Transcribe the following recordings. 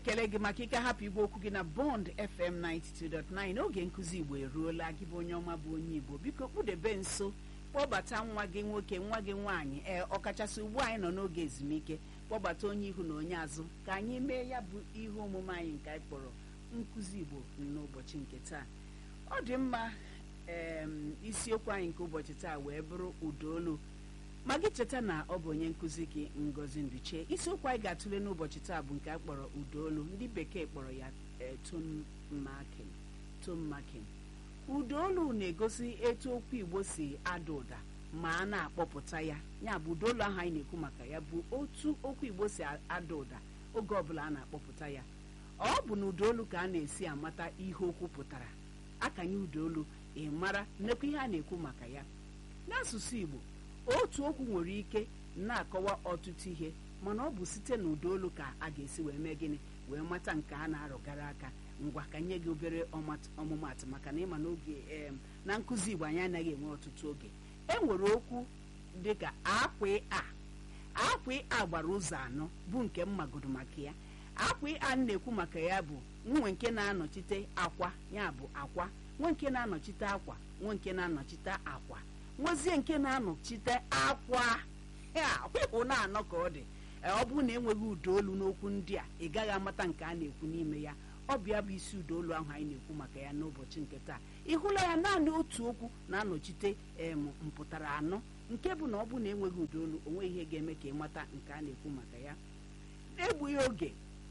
na-ekele gị maka ike hapụ igwe okwu gị na bond fm 92.9 oge nkụzi igbo eruola gị bụ onye ọma bụ onye igbo biko kpụdebe nso kpọbata nwa gị nwoke nwa gị nwaanyị ee ọkachasị ugbu anyị nọ n'oge ezumike kpọbata onye ihu na onye azụ ka anyị mee ya bụ ihe omume anyị nke anyị kpọrọ nkụzi igbo n'ụbọchị nke taa ọ dị mma em, isiokwu anyị nke ụbọchị taa wee bụrụ ụdaolu ma gị cheta na ọ bụ onye nkụzi gị ngozi nduche isiokwu anyị ga-atụle n'ụbọchị taa bụ nke a kpọrọ ụdaolu ndị bekee kpọrọ ya eh, tone marking tone marking ụdaolu na-egosi etu okwu igbo si ada ụda ma a na-akpọpụta ya ya bụ ụdaolu ahụ anyị na-ekwu maka ya bụ otu okwu igbo si ada ụda oge ọbụla a na-akpọpụta ya ọ bụ na ụdaolu ka a na-esi amata ihe okwu pụtara akanye ụdaolu ị mara nnekwa ihe a na-ekwu maka ya n'asụsụ igbo otu okwu nwere ike na-akọwa ọtụtụ ihe mana ọ bụ site na ụdaolu ka a ga-esi wee mee gịnị wee mata nke a na-arụgara aka ngwa ka nye gị obere ọmat- ọmụmatụ maka na ịma n'oge em, na nkụzi igbo anyị anaghị enwe ọtụtụ oge e nwere okwu dịka akwa a akwa a gbara ụzọ anọ bụ nke mmagodo maka ya akwa a na-ekwu maka ya bụ nwe nke na-anọchite akwa ya bụ akwa nwe nke na-anọchite akwa nwe nke na-anọchite akwa nwezie nke na-anọchite akwa ya hụ na-anọ ka ọ dị Ee, ọ bụrụ na enweghị ụdaolu n'okwu ndị a ị gaghị amata nke a na-ekwu n'ime ya ọ bịa bụ isi ụdaolu ahụ anyị na-ekwu maka ya n'ụbọchị nke taa ị hụla ya naanị otu okwu na-anọchite em mpụtara anọ nke bụ na ọ bụ na enweghị ụdaolu o nweghị ihe ga-eme ka ị mata nke a na-ekwu maka ya n'egbughị oge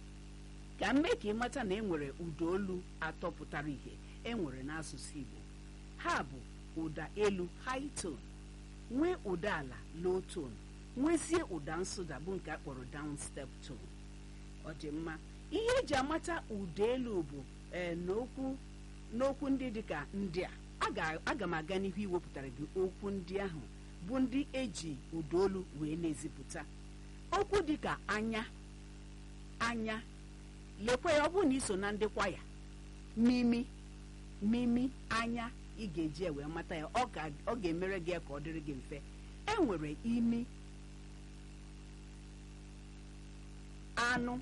ka m mee ka ị mata na e nwere ụdaolu atọ pụtara ihe e nwere n'asụsụ Igbo ha bụ ụda elu high tone nwee ụda ala low tone nwezie ụda nsụda bụ nke a kpọrọ down step tone ọ dị mma ihe eji amata ụda elu bụ ee n'okwu n'okwu ndị dịka ndị a aga aga m aga n'ihu iwepụtara gị okwu ndị ahụ bụ ndị eji ụda olu wee na-ezipụta okwu dịka anya anya lekwa ya ọ bụrụ na iso na ndị kwaya mimi mimi anya ị ga-eji ya wee mata ya ọ ga- ọ ga-emere gị ya ka ọ dịrị gị mfe e nwere imi anụ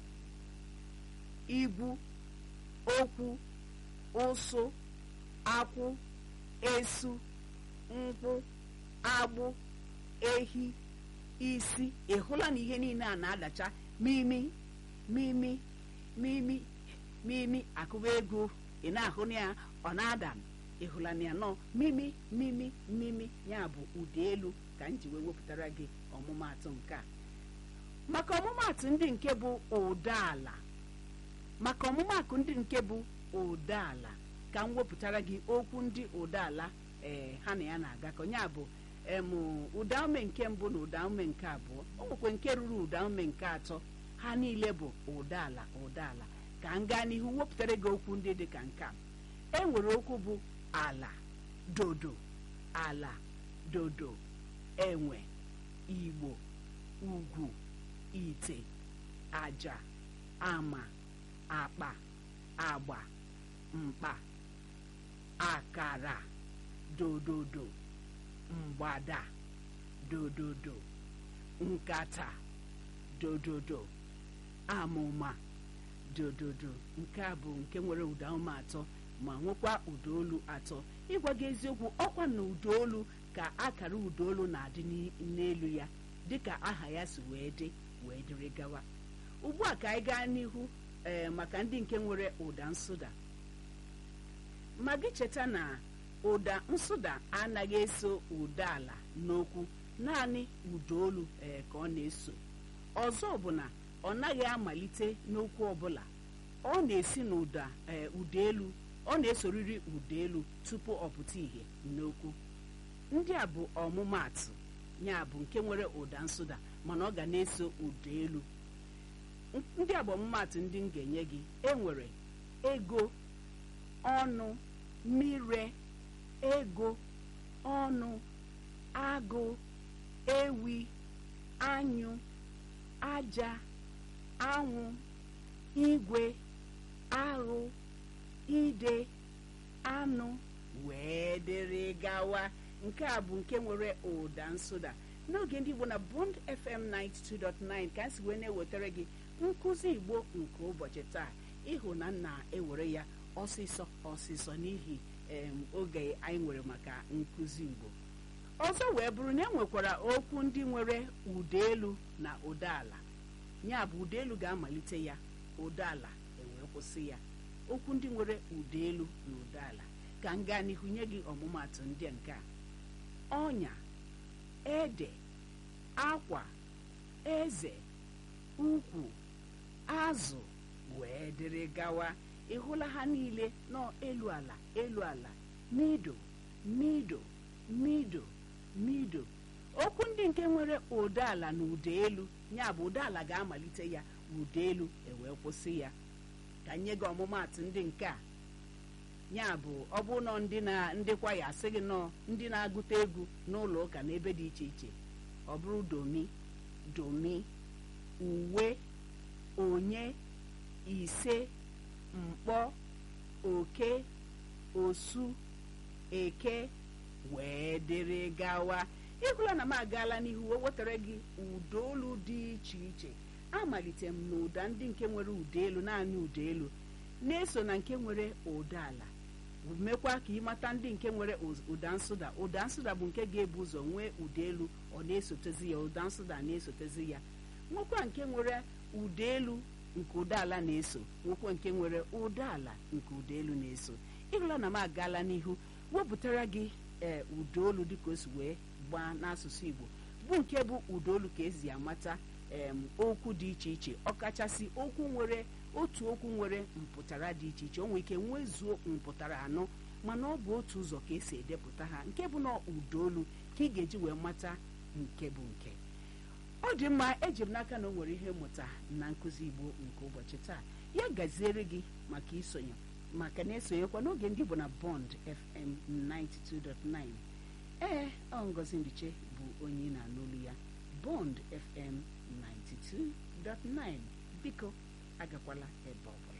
igwu okwu ụsụ akwụ esu nkwụ agbụ ehi isi ị hụla na ihe niile a na-adacha mimi mimi mimi mimi akụba ego ị na-ahụ na ya ọ na-ada ị hụla na ya nọ mimi mimi mimi ya bụ ụda elu ka m ji wee wepụtara gị ọmụmatụ nke a maka ọmụmatụ ndị nke bụ ụda ala maka ọmụmatụ ndị nke bụ ụda ala ka m wepụtara gị okwu ndị ụda ala ee ha na ya na-agakọ ya bụ em ụda ume nke mbụ na ụda ume nke abụọ o nwekwe nke ruru ụda ume nke atọ ha niile bụ ụda ala ụda ala ka m gaa n'ihu wepụtara gị okwu ndị dị ka nke a e nwere okwu bụ ala dodo ala dodo enwe igbo ugwu ite aja ama akpa agba mkpa akara dododo mgbada dododo nkata dododo amụma dododo nke a bụ nke nwere ụda ume atọ ma nwekwa ụda olu atọ ịgwa gị eziokwu ọkwa na ụda olu ka akara ụda olu na-adị n'i- n'elu ya dịka aha ya si wee dị wee dịrị gawa ugbu a ka anyị gaa n'ihu ee maka ndị nke nwere ụda nsụda ma gị cheta na ụda nsụda anaghị eso ụda ala n'okwu naanị ụda olu ee ka ọ na-eso ọzọ bụ na ọ naghị amalite n'okwu ọbụla ọ na-esi n'ụda ee ụda elu ọ na-esoriri ụda elu tupu ọ pụta ìhè n'okwu ndị a bụ ọmụmaatụ ya bụ nke nwere ụda nsụda mana ọ ga na-eso ụda elu ndị a bụ ọmụmaatụ ndị m ga-enye gị enwere ego ọnụ mire ego ọnụ agụ ewi anyụ aja anwụ igwe aghụ ide anụ wee dịrị gawa nke a bụ nke nwere ụda nsụda n'oge ndị igbo na bond fm 92.9 ka anyị si wee na-ewetara gị nkụzi igbo nke ụbọchị taa ịhụ na nna ewere ya ọsịsọ ọsịsọ n'ihi em, oge anyị nwere maka nkụzi igbo ọzọ wee bụrụ na e nwekwara okwu ndị nwere ụda elu na ụda ala ya bụ ụda elu ga-amalite ya ụda ala ewee kwụsị ya okwu ndị nwere ụda elu na ụda ala ka m gaa n'ihu nye gị ọmụmatụ ndị a nke a ọnya ede akwa eze ukwu azụ wee dịrị gawa ịhụla ha niile nọ elu ala elu ala mido mido mido mido okwu ndị nke nwere ụda ala na ụda elu ya bụ ụda ala ga-amalite ya ụda elu ewee kwụsị ya ka nye gị ọmụmatụ ndị nke a ya bụ ọ bụ nọ ndị na ndị kwaya asị gị nọ ndị na-agụta egwu n'ụlọ ụka na ebe dị iche iche ọ bụrụ domi domi uwe onye ise mkpọ oke osu eke wee dịrị gawa ịhụla na m agaala n'ihu o wetara gị ụda olu dị iche iche amalite m na ụda ndị nke nwere ụda elu naanị ụda elu na-eso na nke nwere ụda ala mekwa ka ịmata ndị nke nwere ụz- ụda nsụda ụda nsụda bụ nke ga-ebu ụzọ nwee ụda elu ọ na-esotezi ya ụda nsụda na-esotezi ya nwekwa nke nwere ụda elu nke ụda ala na-eso nwekwa nke nwere ụda ala nke ụda elu na-eso ịhụla na m agaala n'ihu wepụtara gị ee ụda olu dịka o si wee gbaa n'asụsụ igbo bụ nke bụ ụda olu ka esi amata em, okwu dị iche iche ọkachasị okwu nwere otu okwu nwere mpụtara dị iche iche o nwere ike nwezuo mpụtara anọ mana ọ bụ otu ụzọ ka esi edepụta ha nke bụ na ụda olu ka ị ga-eji wee mata nke bụ nke ọ dị mma eji m n'aka na o nwere ihe mmụta na nkụzi igbo nke ụbọchị taa ya gaziere gị maka isonye maka na-esonyekwa n'oge ndị bụ na bond fm 92.9 ee ọ ngozi ndiche bụ onye ị na-anụ olu ya bond fm 92.9 biko agakwala ebe ọbụla